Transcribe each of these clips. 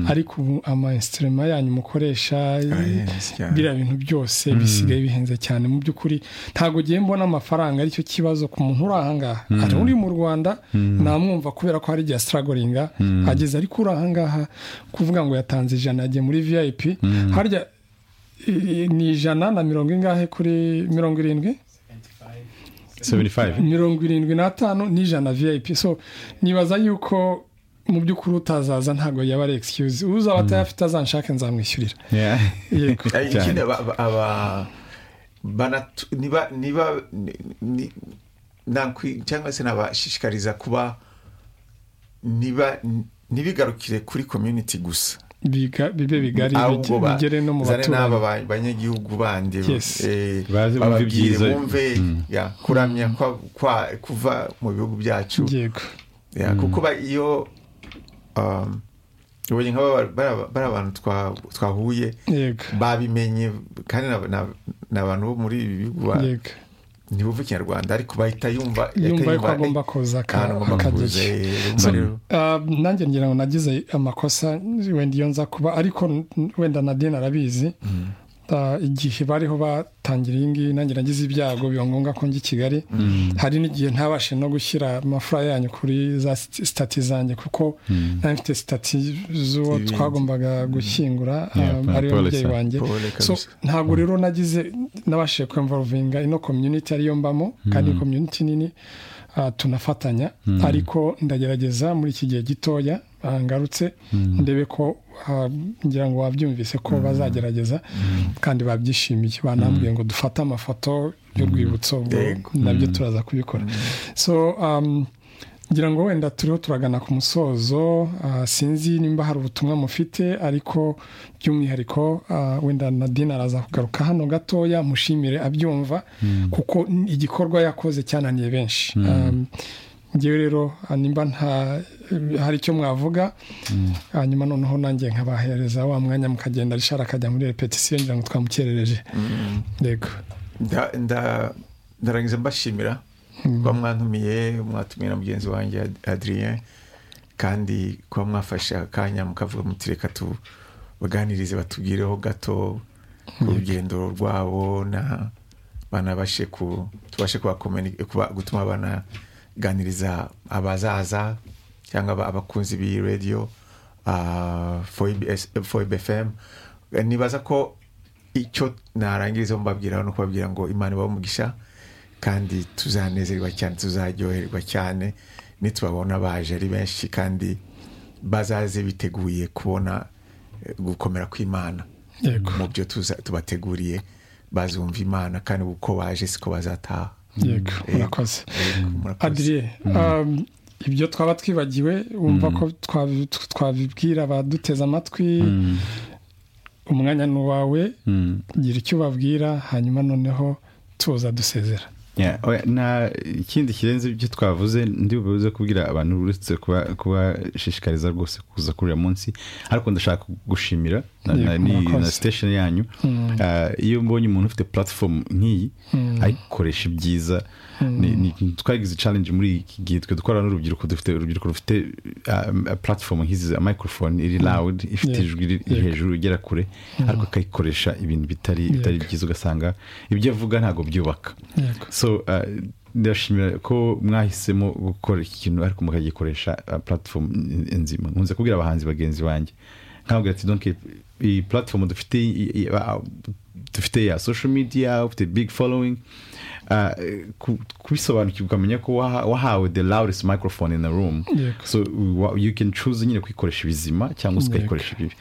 ariko ubu ama instrument yanyu mukoresha biriya bintu byose bisigaye bihenze cyane mu by'ukuri ntabwo ugiye mbona amafaranga aricyo kibazo ku muntu uri ahangaha hari uri mu rwanda namwumva kubera ko hari igihe asitaragoringa ageze ariko uri ahangaha kuvuga ngo yatanze ijana yagiye muri viyayipi harya ni ijana na mirongo ingahe kuri mirongo irindwi mirongo irindwi n'atanu n'ijana viyayipi so nibaza yuko mu by'ukuri utazaza ntabwo yaba ari egisikiyuzi uzaba atayafite azanshake nzamwishyurira niba cyangwa se nabashishikariza kuba niba ntibigarukire kuri komyuniti gusa bibe bigari bigere no mu baturanyi n'aba banyagihugu bandi bababwire bumve kuramya kuva mu bihugu byacu kuko iyo ubonye nk'aba bari abantu twahuye babimenye kandi ni abantu bo muri ibi bihugu ntibuve ikinyarwanda ariko bahita yumva yumva ko agomba kuza akageze nanjye ngira ngo nagize amakosa wenda iyo nza kuba ariko wenda nadine arabizi igihe bariho batangira iyi ngiyi nanjye nagize ibyago biba ngombwa ko njya i kigali hari n'igihe ntabashe no gushyira amafaranga yanyu kuri za sitati zanjye kuko nari mfite sitati z'uwo twagombaga gushyingura ariyo mubyeyi wanjye ntabwo rero nagize nabashije kwemvaruvinga ino komyuniti ariyo mbamo kandi komyuniti nini tunafatanya ariko ndagerageza muri iki gihe gitoya ngarutse ndebe ko ngira ngo wabyumvise ko bazagerageza kandi babyishimiye banambwiye ngo dufate amafoto y'urwibutso nabyo turaza kubikora so ngira ngo wenda turiho turagana ku musozo sinzi nimba hari ubutumwa mufite ariko by'umwihariko wenda nadine araza kugaruka hano gatoya mushimire abyumva kuko igikorwa yakoze cyananiye benshi ngewe rero nimba nta hari icyo mwavuga hanyuma noneho nanjye nkabahereza wa mwanya mukagenda rishara akajya muri repetisiyo ngira ngo twamukerereje yego ndarangiza mbashimira kuba mwantumiye mwatumiye na mugenzi wanjye adrien kandi kuba mwafashe akanya mukavuga mutireka tubaganirize batubwireho gato ku rugendo rwabo banabashe tubashe gutuma abana ganiriza abazaza cyangwa abakunzi b'iradiyo foyibe fm nibaza ko icyo narangiriza mbabwira no kubabwira ngo imana umugisha kandi tuzanezerwa cyane tuzaryoherwa cyane nitubabona baje ari benshi kandi bazaze biteguye kubona gukomera kw'imana mu byo tubateguriye bazumva imana kandi uko baje siko bazataha yego murakoze adiriye ibyo twaba twibagiwe wumva ko twabibwira abaduteze amatwi umwanya ni uwawe gira icyo ubabwira hanyuma noneho tuza dusezera nta ikindi kirenze ibyo twavuze ndi buze kubwira abantu uretse kubashishikariza rwose kuza kuri uyu munsi ariko ndashaka gushimira na sitesheni yanyu iyo mbonye umuntu ufite puratifomu nk'iyi ayikoresha ibyiza twagize challenge muri iki gihe twe dukorana n'urubyiruko dufite urubyiruko rufite puratifomu nk'izi mikorofone iri rawudi ifite ijwi iri hejuru igera kure ariko akayikoresha ibintu bitari byiza ugasanga ibyo avuga ntabwo byubaka so ndashimira ko mwahisemo gukora iki kintu ariko mukagikoresha puratifomu nzima nkunze kubwira abahanzi bagenzi banjye nkabwira ati donke iyi puratifomu dufite dufite ya social media ufite big following kubisobanukirwa ukamenya ko wahawe the loudest microphone in the room so you can choose nyine kuyikoresha ibizima cyangwa se ukayikoresha ibibi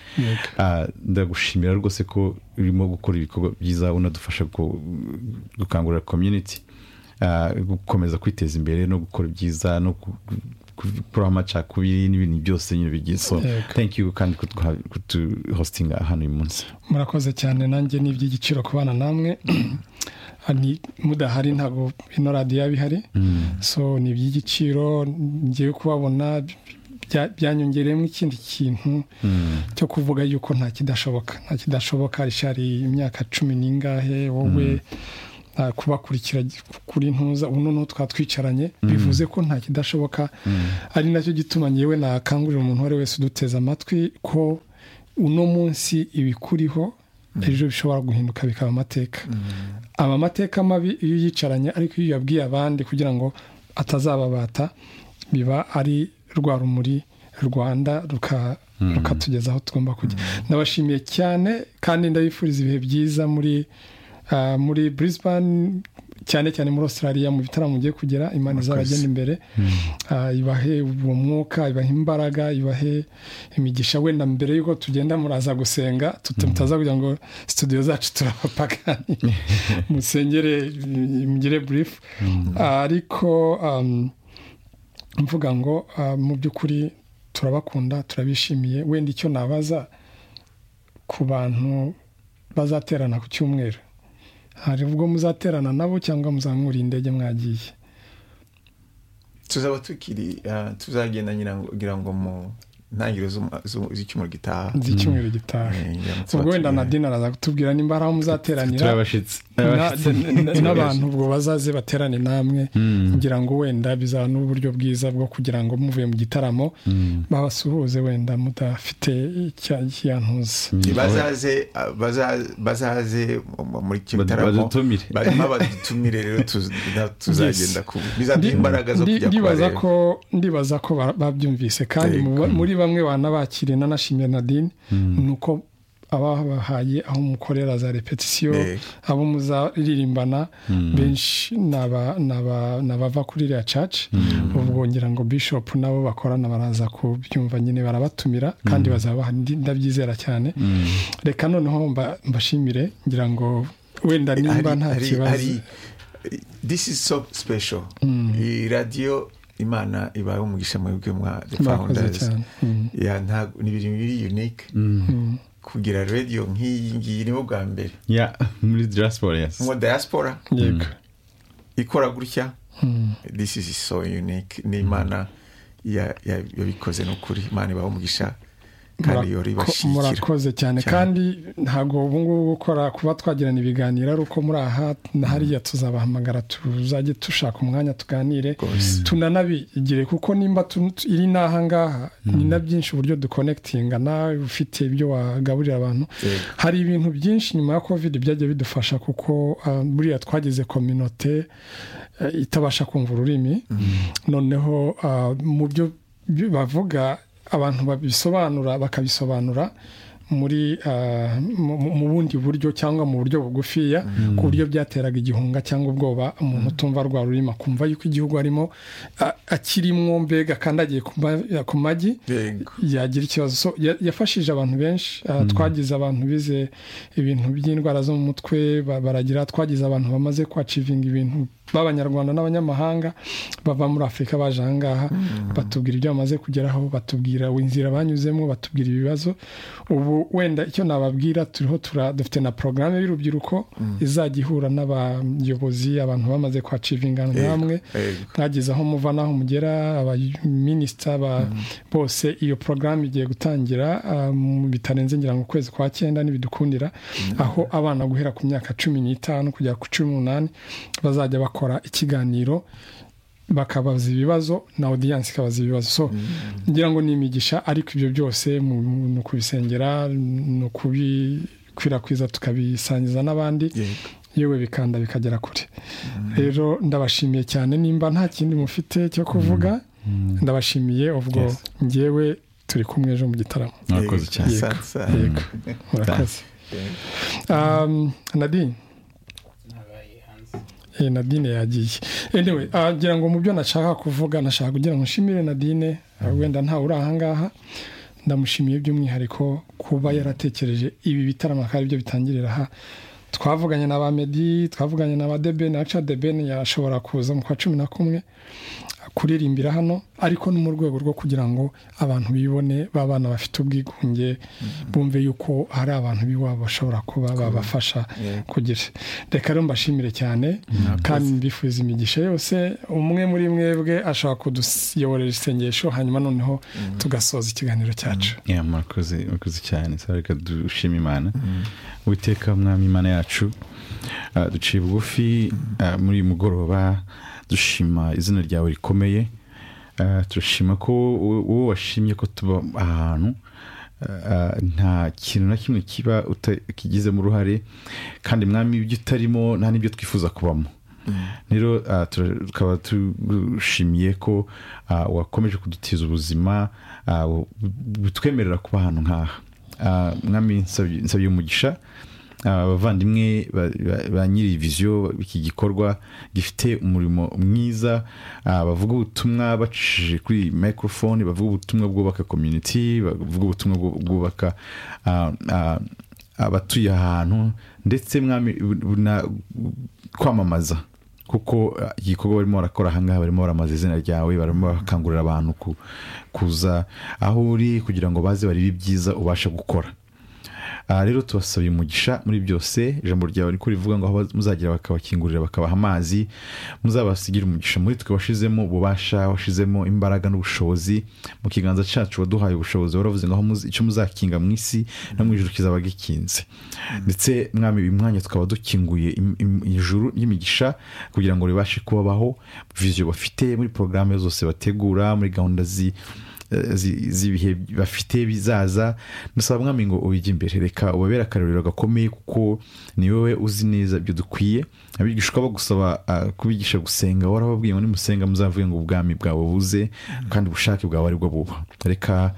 ndagushimira rwose ko urimo gukora ibikorwa byiza unadufasha gukangurira community gukomeza kwiteza imbere no gukora ibyiza no kuri amacakubiri n'ibintu byose nyine bigiye so thank you kandi kutuhositinga hano uyu munsi murakoze cyane nanjye ni iby'igiciro kubana namwe mudahari ntabwo ino radiyo yaba ihari so ni iby'igiciro ngiye kubabona byanyongereyemo ikindi kintu cyo kuvuga yuko nta kidashoboka nta kidashoboka hari imyaka cumi n'ingahe wowe kubakurikira kuri ntuza ubu noneho twatwicaranye bivuze ko nta kidashoboka ari nacyo gituma ngewe nakangurira umuntu uwo ari wese uduteze amatwi ko uno munsi ibikuriho ejo bishobora guhinduka bikaba amateka aba amateka mabi iyo uyicaranye ariko iyo uyabwiye abandi kugira ngo atazababata biba ari rwa rumuri rwanda rukatugeza aho tugomba kujya ndabashimiye cyane kandi ndabifuriza ibihe byiza muri muri Brisbane cyane cyane muri australia mu bitaramo mugiye kugera imana izabagenda imbere ibahe uwo mwuka ibahe imbaraga ibahe imigisha wenda mbere y'uko tugenda muraza gusenga tutaza kugira ngo studio zacu turabapagani musengere mugire burifu ariko mvuga ngo mu by'ukuri turabakunda turabishimiye wenda icyo nabaza ku bantu bazaterana ku cyumweru hari ubwo muzaterana nabo cyangwa muzamura indege mwagiye tuzaba tukiri tuzagenda ngira ngo mu ntangiriro z'icyumweru gitaha z'icyumweru gitaha ubwo wenda na dina araza kutubwira nimba hari aho muzateranira n'abantu ubwo bazaze baterane namwe ngira ngo wenda bizaba n'uburyo bwiza bwo kugira ngo muvuye mu gitaramo babasuhuze wenda mudafite icyantuza bazaze muri icyo gitaramo barimo badutumire rero tuzagenda bizaduha imbaraga zo kujya kubareba ndibaza ko babyumvise kandi muri bamwe banabakiriye nanashimye nadine ni uko ababahaye aho mukorera za repetisiyo abo muzaririmbana benshi ni abava kuri iriya caci ubwo ngira ngo bishopu nabo bakorana baraza kubyumva nyine barabatumira kandi bazaba ndabyizera cyane reka noneho mbashimire ngira ngo wenda nimba nta kibazo this is so special iyi radiyo imana ibaye umugisha muri bwe mwa founders ni ibintu biri unique kugira radiyo nk'iyi ngiyi nibo bwa mbere muri diaspora mu diaspora ikora gutya this is so unique ni imana yabikoze ni ukuri imana ibaye umugisha murakoze cyane kandi ntabwo ubu ngubu gukora kuba twagirana ibiganiro ari uko muri aha hariya tuzabahamagara tuzajye dushaka umwanya tuganire tunanabigire kuko nimba iri n'aha ngaha ni na byinshi uburyo dukonekitinga nawe ufite ibyo wagaburira abantu hari ibintu byinshi nyuma ya kovide byagiye bidufasha kuko buriya twagize kominote itabasha kumva ururimi noneho mu byo bavuga abantu babisobanura bakabisobanura muri mu bundi buryo cyangwa mu buryo bugufiya ku buryo byateraga igihunga cyangwa ubwoba umuntu utumva rwa rurima akumva yuko igihugu arimo akirimo mbega akandagiye ku magi yagira ikibazo yafashije abantu benshi twagize abantu bize ibintu by'indwara zo mu mutwe baragira twagize abantu bamaze kwacivinga ibintu b'abanyarwanda n'abanyamahanga bava muri afurika baje aha ngaha batubwira ibyo bamaze kugeraho batubwira inzira banyuzemo batubwira ibibazo ubu wenda icyo nababwira turiho dufite na porogaramu y'urubyiruko izajya ihura n'abayobozi abantu bamaze kwacivinga namwe mwagize aho muva n'aho mugera abaminisita bose iyo porogaramu igiye gutangira bitarenze ngira ngo ukwezi kwa cyenda ntibidukundira aho abana guhera ku myaka cumi n'itanu kugera ku cumi n'umunani bazajya bakora bakora ikiganiro bakabaza ibibazo na odiyanse ikabaza ibibazo so ngira ngo ni imigisha ariko ibyo byose ni ukubisengera ni ukubikwirakwiza tukabisangiza n'abandi yewe bikanda bikagera kure rero ndabashimiye cyane nimba nta kindi mufite cyo kuvuga ndabashimiye ubwo ngewe turi kumwe ejo mu gitaramo murakoze cyane yego murakoze nadine nadine yagiye anyway ngira ngo mu byo nashaka kuvuga nashaka kugira ngo nshimire nadine wenda ntawe uri ahangaha ndamushimiye by'umwihariko kuba yaratekereje ibi bitaramo akaba aribyo bitangirira aha twavuganye na ba medi twavuganye na ba debeni aca debeni yashobora kuza mu kwa cumi na kumwe kuririmbira hano ariko ni mu rwego rwo kugira ngo abantu bibone b'abana bafite ubwigunge bumve yuko hari abantu b'iwabo bashobora kuba babafasha kugira reka rero mbashimire cyane kandi mbifuza imigisha yose umwe muri mwebwe ashobora kuduyoborera isengesho hanyuma noneho tugasoza ikiganiro cyacu murakoze cyane reka dushima imana witeka umwami imana yacu duciye bugufi muri uyu mugoroba dushima izina ryawe rikomeye turashima ko wowe washimye ko tuba ahantu nta kintu na kimwe kiba kigizemo uruhare kandi mwami ibyo utarimo nta n'ibyo twifuza kubamo rero tukaba tugushimiye ko wakomeje kudutiza ubuzima butwemerera kuba ahantu nk'aha mwami nsabye umugisha abavandimwe ba nyiri viziyo iki gikorwa gifite umurimo mwiza bavuga ubutumwa bacishije kuri mikorofone bavuga ubutumwa bwubaka komyuniti bavuga ubutumwa bwubaka abatuye ahantu ndetse kwamamaza kuko igikorwa barimo barakora ahangaha barimo baramaza izina ryawe barimo bakangurira abantu kuza aho uri kugira ngo baze barebe ibyiza ubasha gukora aha rero tubasabye umugisha muri byose ijambo ryawe riko rivuga ngo aho muzagira bakabakingurira bakabaha amazi muzabasigire umugisha muri twe washizemo ububasha washizemo imbaraga n'ubushobozi mu kiganza cyacu waduhaye ubushobozi waravuze ngo icyo muzakinga mu isi no mu ijoro kizaba gikinze ndetse mwami uyu mwanya tukaba dukinguye ijuru ry'imigisha kugira ngo ribashe kubabaho viziyo bafite muri porogaramu zose bategura muri gahunda zi z'ibihe bafite bizaza ndasaba mwami ngo ubijye imbere reka ubabere akarorero gakomeye kuko ni wowe uzi neza ibyo dukwiye abigishwa bagusaba kubigisha gusenga warababwiye ngo nimusenga muzavuge ngo ubwami bwawe buze kandi ubushake bwawe aribwo buba reka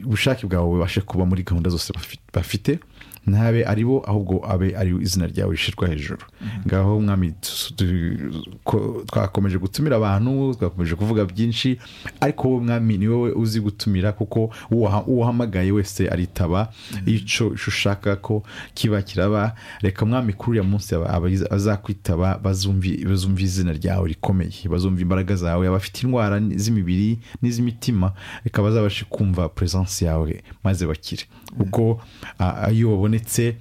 ubushake bwawe bubashe kuba muri gahunda zose bafite ntabe ari bo ahubwo abe ari izina ryawe rishyirwa hejuru ngaho mwami twakomeje gutumira abantu twakomeje kuvuga byinshi ariko wowe mwami ni wowe uzi gutumira kuko uwahamagaye wese aritaba icyo ushaka ko kiba kiraba reka mwami kuri uriya munsi azakwitaba bazumva izina ryawe rikomeye bazumva imbaraga zawe abafite indwara z'imibiri n'iz'imitima reka bazabashe kumva peresansi yawe maze bakire kuko iyo wabonye wabonetse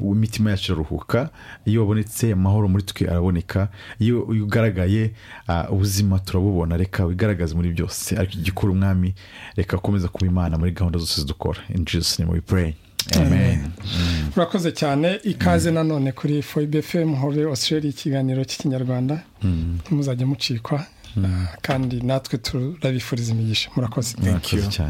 imitima yacu iraruhuka iyo wabonetse amahoro muri twe araboneka iyo ugaragaye ubuzima turabubona reka wigaragaze muri byose ariko igikora umwami reka akomeza kuba imana muri gahunda zose dukora injisi ni muri pureyi urakoze cyane ikaze nanone kuri foyibefemu hobe australia ikiganiro cy'ikinyarwanda ntimuzajye mucikwa kandi natwe turabifuriza imigisha murakoze murakoze cyane